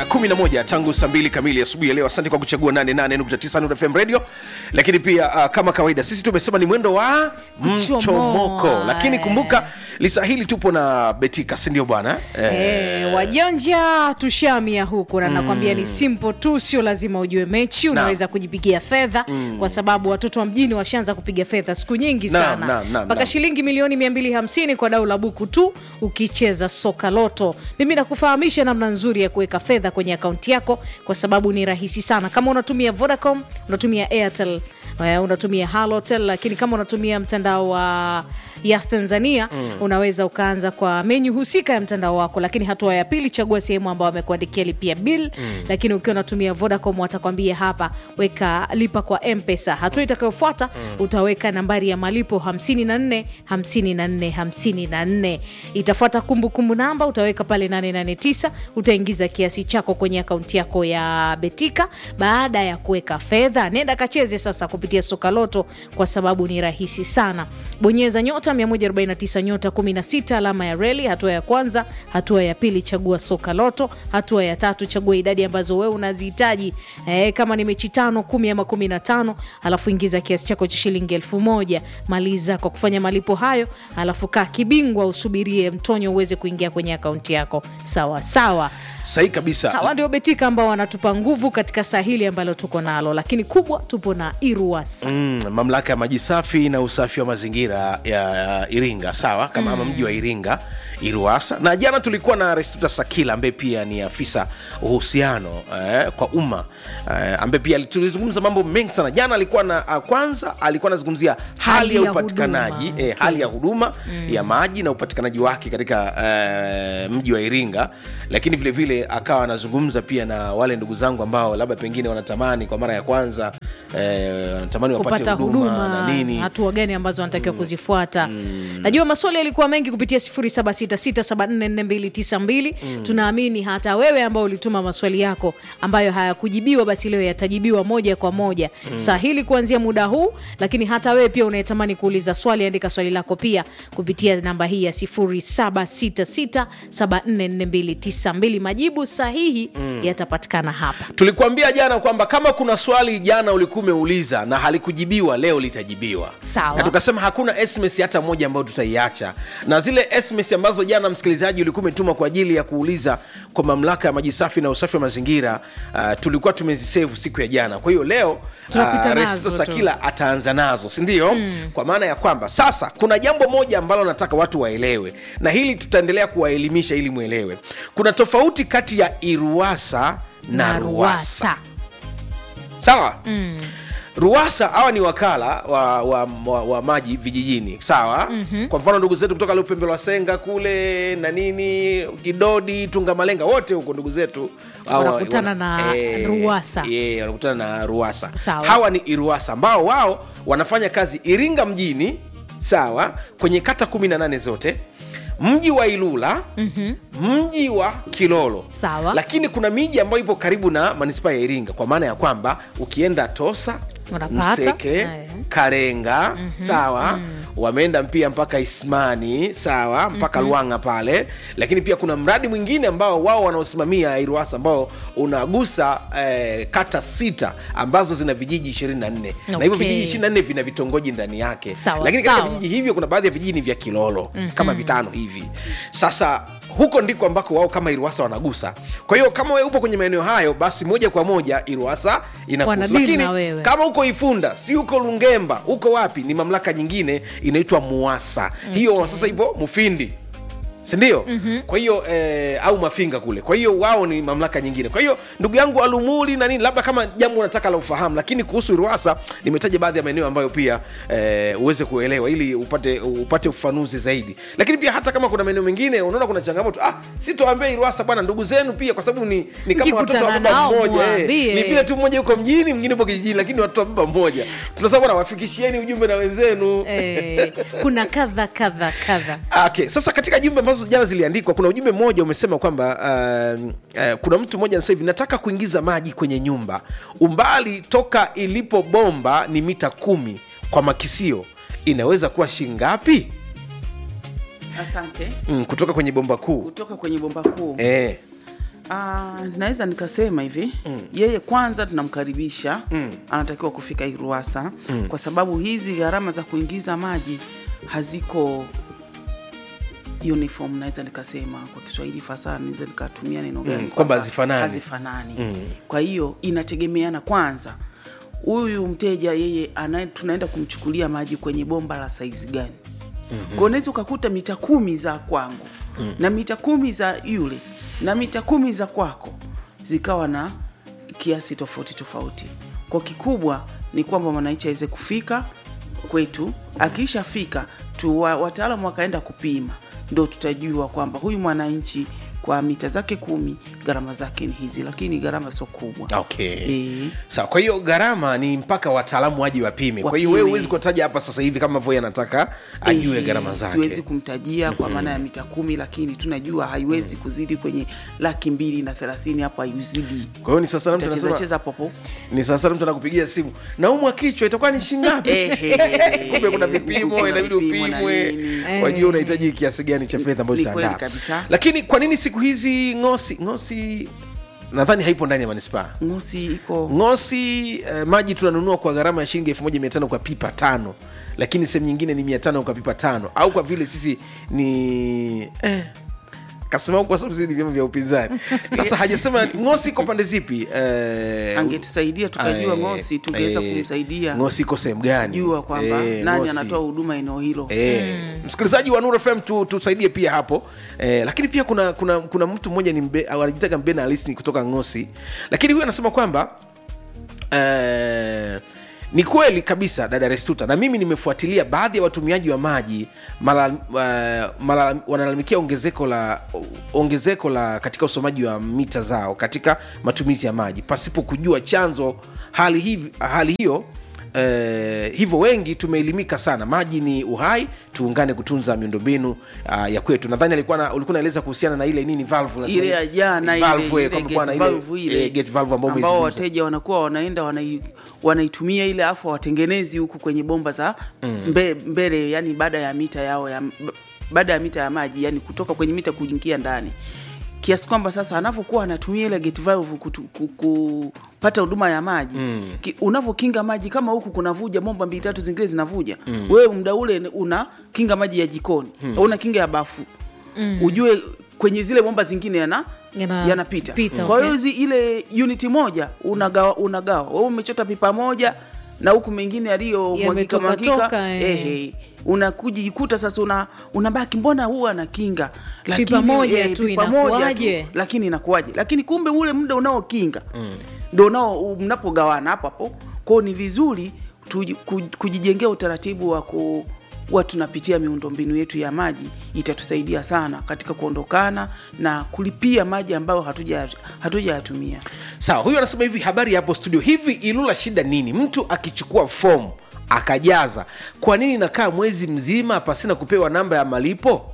11 tangu saa mbili kamili asubuhi ya leo. Asante kwa kuchagua 88.9 Nuru FM radio, lakini pia uh, kama kawaida sisi tumesema ni mwendo wa Kuchomoa. mchomoko, lakini kumbuka lisa hili tupo na Betika, si ndio bwana eh? Eh, wajanja tushamia huku na nakwambia ni simple tu, sio lazima ujue mechi, unaweza kujipigia fedha kwa sababu watoto wa mjini washaanza kupiga fedha siku nyingi Naam, sana naam, naam, mpaka naam. shilingi milioni 250 kwa dau la buku tu ukicheza soka loto. Mimi nakufahamisha namna nzuri ya kuweka fedha kwenye akaunti yako kwa sababu ni rahisi sana. Kama unatumia Vodacom, unatumia Airtel eh, unatumia Halotel, lakini kama unatumia mtandao wa Yas Tanzania unaweza ukaanza kwa menyu husika ya mtandao wako, lakini hatua ya pili chagua sehemu ambayo wamekuandikia lipia bill. Lakini ukiwa unatumia Vodacom watakwambia hapa weka lipa kwa Mpesa. Hatua itakayofuata utaweka nambari ya malipo 54 54 54. Itafuata kumbukumbu namba utaweka pale 889, utaingiza kiasi chako kwenye akaunti yako ya Betika. Baada ya kuweka fedha, nenda kacheze sasa kupitia soka loto, kwa sababu ni rahisi sana. Bonyeza nyota 149 nyota 16 alama ya reli, hatua ya kwanza. Hatua ya pili chagua soka loto. Hatua ya tatu chagua idadi ambazo wewe unazihitaji, eh, kama ni mechi tano, kumi ama kumi na tano, alafu ingiza kiasi chako cha shilingi elfu moja. Maliza kwa kufanya malipo hayo, alafu kaa kibingwa, usubirie mtonyo uweze kuingia kwenye akaunti yako sawa sawa. Sahi kabisa. Hawa ndio Betika ambao wanatupa nguvu katika saa hili ambalo tuko nalo, lakini kubwa tupo na Iruwasa. Mm, mamlaka ya maji safi na usafi wa mazingira ya Iringa, sawa kama ama mji wa Iringa Iruasa. Na jana tulikuwa na Restuta Sakila ambaye pia ni afisa uhusiano eh, kwa umma eh, ambaye pia tulizungumza mambo mengi sana jana. Alikuwa na ah, kwanza alikuwa anazungumzia hali, Hali ya ya upatikanaji huduma. eh, hali ya huduma ya maji na upatikanaji wake katika eh, mji wa Iringa, lakini vile vile akawa anazungumza pia na wale ndugu zangu ambao labda pengine wanatamani kwa mara ya kwanza eh, wanatamani wapate kupata huduma, huduma na nini hatua gani ambazo wanatakiwa kuzifuata. Najua maswali yalikuwa mengi kupitia 0766744292. Tunaamini hata wewe ambao ulituma maswali yako ambayo hayakujibiwa, basi leo yatajibiwa moja kwa moja saa hili kuanzia muda huu. Lakini hata wewe pia unayetamani kuuliza swali, andika swali lako pia kupitia namba hii ya 0766744292. Majibu sahihi yatapatikana hapa. tulikuambia jana kwamba kama kuna swali jana ulikuwa umeuliza na halikujibiwa leo litajibiwa Sawa. na tukasema hakuna sms hata moja ambayo tutaiacha na zile sms ambazo jana msikilizaji ulikuwa umetuma kwa ajili ya kuuliza kwa mamlaka ya maji safi na usafi wa mazingira uh, tulikuwa tumezisevu siku ya jana kwa hiyo leo Tunapita uh, nazo Resto tu. Sakila ataanza nazo sindio kwa maana ya kwamba sasa kuna jambo moja ambalo nataka watu waelewe na hili tutaendelea kuwaelimisha ili mwelewe kuna tofauti kati ya iruasa na, ruasa sawa mm. ruasa hawa ni wakala wa, wa, wa, wa maji vijijini sawa mm-hmm. kwa mfano ndugu zetu kutoka lupembe lwa senga kule na nini kidodi tungamalenga wote huko ndugu zetu hawa- Wanakutana wana- na Ruwasa. eh, wanakutana na ruasa Sawa. hawa ni iruasa ambao wao wanafanya kazi iringa mjini sawa kwenye kata 18 zote mji wa ilula mm-hmm. mji wa kilolo Sawa. lakini kuna miji ambayo ipo karibu na manispaa ya iringa kwa maana ya kwamba ukienda tosa Unapata. mseke Aya. karenga sawa wameenda pia mpaka ismani sawa mpaka lwanga pale lakini pia kuna mradi mwingine ambao wao wanaosimamia iruasa ambao unagusa eh, kata sita ambazo zina vijiji 24 na hivyo Okay. vijiji 24 vina vitongoji ndani yake Sawa, lakini katika sawa. vijiji hivyo kuna baadhi ya vijiji ni vya kilolo kama vitano hivi sasa huko ndiko ambako wao kama iruasa wanagusa kwa hiyo kama wewe upo kwenye maeneo hayo basi moja kwa moja iruasa inakuhusu Wanadili lakini na wewe. kama uko ifunda si uko lungemba uko wapi ni mamlaka nyingine inaitwa muasa hiyo sasa ipo mufindi sindio mm-hmm. kwa hiyo eh, au mafinga kule kwa hiyo wao ni mamlaka nyingine kwa hiyo ndugu yangu alumuli na nini labda kama jambo unataka la ufahamu lakini kuhusu ruasa nimetaja baadhi ya maeneo ambayo pia eh, uweze kuelewa ili upate upate ufafanuzi zaidi lakini pia hata kama kuna maeneo mengine unaona kuna changamoto ah sitoambia iruasa bwana ndugu zenu pia kwa sababu ni, ni kama watoto wa Mkikutana baba nao, mmoja eh. mwambie. ni vile tu mmoja yuko mjini mwingine upo kijijini lakini watoto wa baba mmoja tunasema bwana wafikishieni ujumbe na wenzenu Eh, kuna kadha kadha kadha Okay, sasa katika jumbe ambazo jana ziliandikwa kuna ujumbe mmoja umesema kwamba uh, uh, kuna mtu mmoja anasema hivi nataka kuingiza maji kwenye nyumba umbali toka ilipo bomba ni mita kumi kwa makisio inaweza kuwa shingapi Asante. mm, kutoka kwenye bomba kuu Kutoka kwenye bomba kuu eh. Ah, naweza nikasema hivi mm. yeye kwanza tunamkaribisha mm. anatakiwa kufika Iruwasa mm. kwa sababu hizi gharama za kuingiza maji haziko uniform, naweza nikasema kwa Kiswahili fasaha, naweza nikatumia neno gani? kwamba hazifanani. hazifanani. Kwa hiyo inategemeana kwanza, huyu mteja yeye ana, tunaenda kumchukulia maji kwenye bomba la saizi gani? mm-hmm. Kwa unaweza ukakuta mita kumi za kwangu mm. na mita kumi za yule na mita kumi za kwako zikawa na kiasi tofauti tofauti. Kwa kikubwa ni kwamba mwananchi aweze kufika kwetu, akishafika tu wa- wataalamu wakaenda kupima, ndo tutajua kwamba huyu mwananchi kwa mita zake kumi gharama zake ni hizi, lakini gharama sio kubwa. okay Eh. sawa kwa hiyo gharama ni mpaka wataalamu waje wapime kwa hiyo Wapime. wewe huwezi kutaja hapa sasa hivi kama voi anataka ajue Eh, gharama zake Siwezi kumtajia kwa maana ya mita kumi, lakini tunajua haiwezi kuzidi kwenye laki mbili na thelathini, hapo haizidi, kwa hiyo ni sasa mtu utacheza anasema cheza popo ni sasa mtu anakupigia simu naumwa kichwa itakuwa ni shingapi Ehe. kumbe kuna vipimo Kuna inabidi vipimo na upimwe nini. wajua unahitaji kiasi gani cha fedha ambayo Ni kweli utaandaa kabisa. lakini kwa nini siku hizi ngosi ngosi nadhani haipo ndani ya manispaa ngosi iko ngosi eh, maji tunanunua kwa gharama ya shilingi elfu moja mia tano kwa pipa tano lakini sehemu nyingine ni mia tano kwa pipa tano au kwa vile sisi ni eh, kasema huku kwa sababu sisi ni vyama vya upinzani sasa hajasema ngosi iko pande zipi eh, angetusaidia tukajua eh, ngosi tungeweza eh, kumsaidia ngosi iko sehemu gani jua kwamba Eh, nani Ngosi. anatoa huduma eneo hilo Eh, msikilizaji wa Nuru FM tu, tusaidie pia hapo eh, lakini pia kuna kuna kuna mtu mmoja ni mbe, au anajitaka mbena alisni kutoka Ngosi, lakini huyu anasema kwamba eh, ni kweli kabisa dada Restuta, na mimi nimefuatilia baadhi ya watumiaji wa maji mala, uh, mala, wanalalamikia ongezeko la ongezeko la katika usomaji wa mita zao katika matumizi ya maji pasipo kujua chanzo hali, hivi, hali hiyo Eh, hivyo wengi tumeelimika sana maji ni uhai tuungane kutunza miundombinu uh, ya kwetu nadhani alikuwa na, ulikuwa naeleza kuhusiana na ile nini valve unasema ile ile- ya jana ile- valve, ile eh, kwamba kuwa na gate ile, valve ile eh, gate valve ambao ambao umeizungumza. wateja wanakuwa wanaenda wanai, wanaitumia ile afu watengenezi huku kwenye bomba za mbe, mbele yani baada ya mita yao ya baada ya mita ya maji yani kutoka kwenye mita kuingia ndani kiasi kwamba sasa anavyokuwa anatumia ile gate valve kutu, ku, kupata huduma ya maji mm. unavyokinga maji kama huku kunavuja bomba mbili tatu zingine zinavuja mm. wewe muda ule una kinga maji ya jikoni mm. una kinga ya bafu mm. ujue kwenye zile bomba zingine yana Yana- yanapita pita, kwa hiyo okay. hizi ile uniti moja unagawa unagawa wewe umechota pipa moja na huku mengine yaliyomwagika Yametoka mwagika toka, eh. ehe unakujikuta sasa una unabaki mbona huwa anakinga Pipa moja tu, pipa moja tu, inakuwaje? lakini inakuwaje lakini kumbe ule muda unaokinga ndo unao mnapogawana hapo hapo kwao ni vizuri tuji- ku- kujijengea utaratibu wa ku wa tunapitia miundombinu yetu ya maji itatusaidia sana katika kuondokana na kulipia maji ambayo hatuja hatujayatumia sawa huyu anasema hivi habari ya hapo studio hivi ilula shida nini mtu akichukua fomu akajaza kwa nini nakaa mwezi mzima pasina kupewa namba ya malipo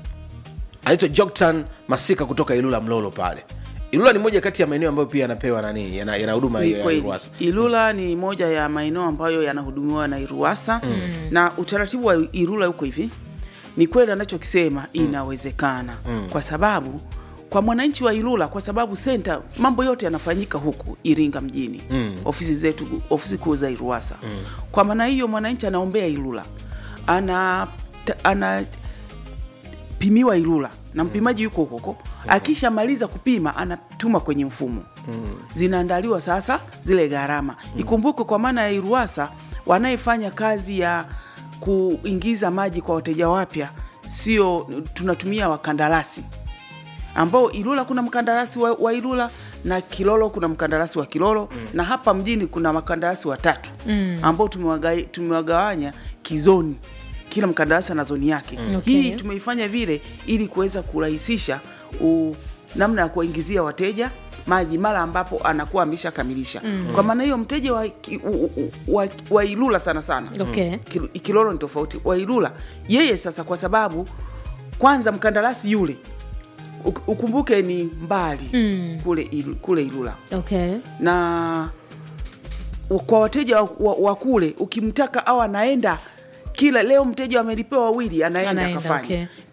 anaitwa joktan masika kutoka ilula mlolo pale ilula ni moja kati ya maeneo ambayo pia yanapewa nani yana yana huduma Ni hiyo ya kweli. ruasa Ilula ni moja ya maeneo ambayo yanahudumiwa na Iruwasa mm. na utaratibu wa Ilula huko hivi, ni kweli anachokisema inawezekana mm. kwa sababu kwa mwananchi wa Ilula, kwa sababu senta, mambo yote yanafanyika huku Iringa mjini mm. ofisi zetu, ofisi kuu za Iruwasa mm. kwa maana hiyo mwananchi anaombea Ilula ana ana pimiwa Ilula na mpimaji yuko huko huko. Akishamaliza kupima anatuma kwenye mfumo zinaandaliwa sasa zile gharama. Ikumbukwe kwa maana ya Iruwasa wanayefanya kazi ya kuingiza maji kwa wateja wapya, sio tunatumia wakandarasi ambao Ilula kuna mkandarasi wa, wa Ilula na Kilolo kuna mkandarasi wa Kilolo mm. na hapa mjini kuna makandarasi watatu mm. ambao tumewaga- tumewagawanya kizoni, kila mkandarasi ana zoni yake mm. Okay. Hii tumeifanya vile ili kuweza kurahisisha u- namna ya kuwaingizia wateja maji mara ambapo anakuwa ameshakamilisha mm. kwa maana hiyo mteja wa, ki- u- u- wa, wa Ilula sana sana Okay. Kil- Kilolo ni tofauti. Wailula yeye sasa, kwa sababu kwanza mkandarasi yule uk- ukumbuke ni mbali Mm. kule, Ilu- kule Ilula okay na u- kwa wateja wa, wa, wa kule ukimtaka au anaenda kila leo mteja amelipewa wawili anaenda Anaenda, akafanya okay.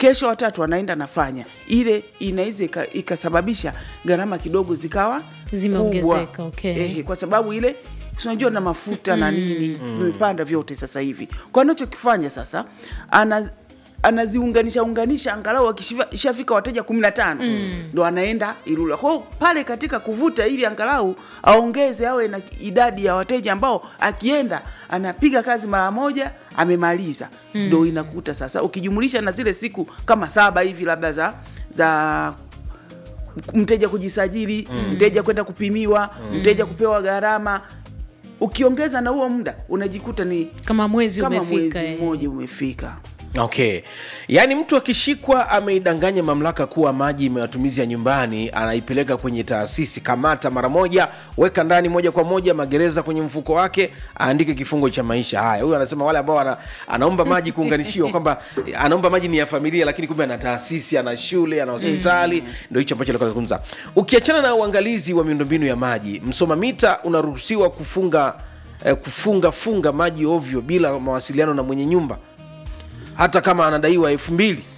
kesho watatu anaenda anafanya ile, inaweza ika- ikasababisha gharama kidogo zikawa Zimeongezeka, kubwa. okay. Ehe, kwa sababu ile si unajua na mafuta na nini vimepanda vyote sasa hivi. Kwa anachokifanya sasa ana anaziunganisha unganisha angalau akishafika wateja kumi na tano ndo anaenda Ilula. Kwa hiyo pale katika kuvuta ili angalau aongeze awe na idadi ya wateja ambao akienda anapiga kazi mara moja amemaliza, ndo inakuta sasa ukijumulisha na zile siku kama saba hivi labda za za mteja kujisajili mteja kwenda kupimiwa mteja kupewa gharama ukiongeza na huo muda unajikuta ni kama mwezi kama umefika mwezi eh. mmoja umefika okay yaani mtu akishikwa ameidanganya mamlaka kuwa maji matumizi ya nyumbani anaipeleka kwenye taasisi kamata mara moja weka ndani moja kwa moja magereza kwenye mfuko wake aandike kifungo cha maisha haya huyu anasema wale ambao ana, anaomba maji kuunganishiwa kwamba anaomba maji ni ya familia lakini kumbe ana taasisi ana shule ana hospitali ndo hicho ambacho alikuwa anazungumza ukiachana na uangalizi wa miundombinu ya maji msoma mita unaruhusiwa kufunga eh, kufunga funga maji ovyo bila mawasiliano na mwenye nyumba hata kama anadaiwa elfu mbili